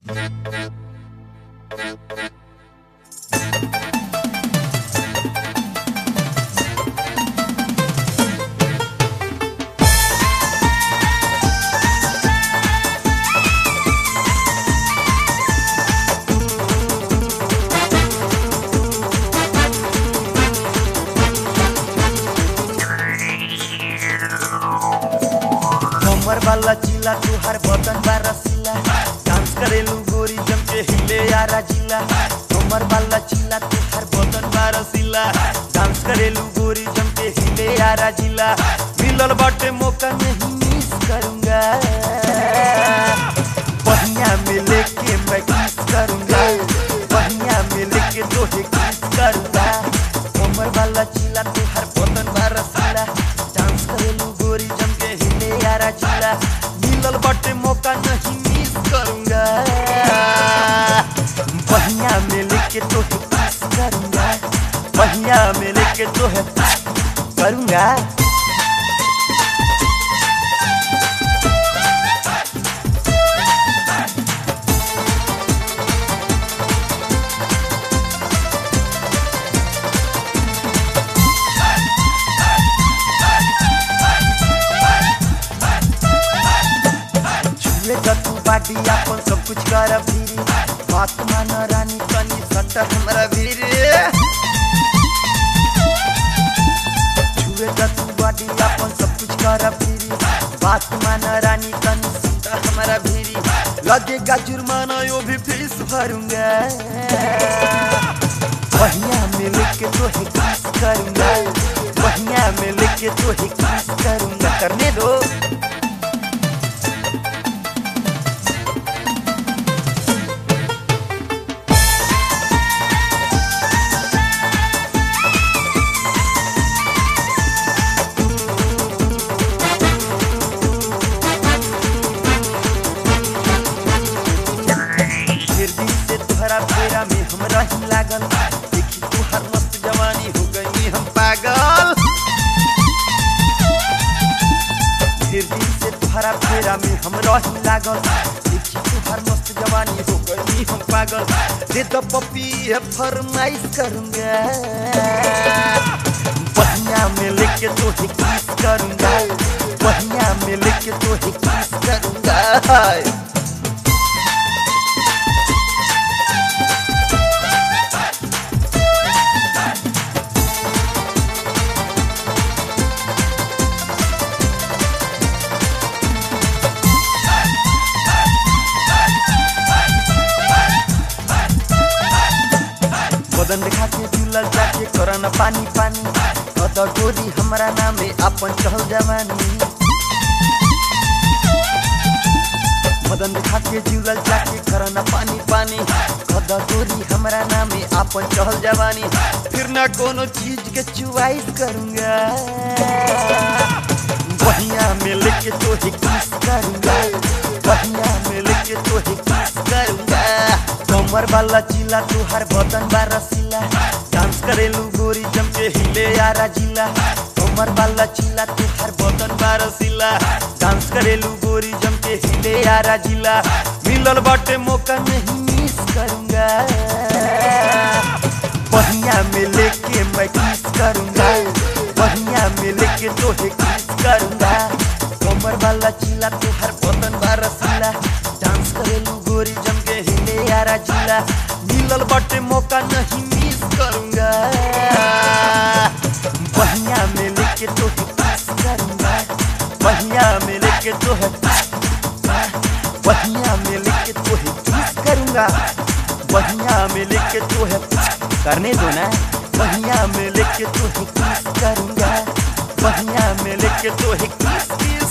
कमर वाला चिला तुहार बदन बा रसीला डांस करेलू गोरी जम के हिले यारा जिला कमर वाला चिला तुहार बदन बा रसीला डांस करेलू गोरी जम के हिले यारा जिला मिलल बाटे मौका नहीं मिस करूंगा बहिया में लेके मैं किस करूंगा बहिया में लेके तोहे किस करूंगा कमर वाला चिला तुहार बदन बा रसीला डांस करेलू गोरी जम के हिले यारा चिला मिलल बाटे मौका नहीं मिस करूंगा बहिया में लेके तोहे किस करूंगा बहिया में लेके तोहे करूंगा छुए त तू बाटी अपन सब कुछ कर फिरी बात मान रानी तनी सट हमरा भीरी छुए त तू बाटी अपन सब कुछ कर फिरी बात मान रानी तनी सट हमरा भीरी लगेगा जुर्माना यो भी फीस भरूंगा बहिया में लेके तोहे किस करूंगा बहिया में लेके तोहे किस करूंगा करने दो फिर दिन से तोहरा फेरा में हम रही लागल देखी तुहर मस्त जवानी हो गई हम पागल फिर दिन से तोहरा फेरा में हम रही लागल देखी तुहर मस्त जवानी हो गई हम पागल दे दो पपी है फरमाइश करूंगा बहिया में लेके तोहे किस करूंगा बहिया में लेके तोहे किस करूंगा बदन देखा के झूलल जाके करन पानी पानी अद गोरी हमरा नामे अपन चहल जवानी बदन देखा के झूलल जाके करन पानी पानी अद गोरी हमरा नामे अपन चहल जवानी फिर ना कोनो चीज के चुवाइस करूंगा बहिया में लेके तोहे किस करूंगा बहिया में लेके तोहे किस करूंगा कमर वाला चिला तुहार बदन बा रसीला डांस करेलू गोरी जम के हिले यारा जिला कमर वाला चिला तुहार बदन बा रसीला डांस करेलू गोरी जम के हिले यारा जिला मिलल बाटे मौका नहीं मिस करूंगा बहिया में लेके मैं किस करूंगा बहिया में लेके तोहे किस करूंगा कमर वाला चिला तुहार बदन बा रसीला डांस करेलू गोरी जम के हिले यारा जिला मिलल बाटे मौका नहीं मिस करूंगा बहिया में लेके तोहे किस करूंगा बहिया में लेके तोहे बहिया में लेके तोहे किस करूंगा बहिया में लेके तोहे करने दो ना बहिया में लेके तोहे किस करूंगा बहिया में लेके तोहे किस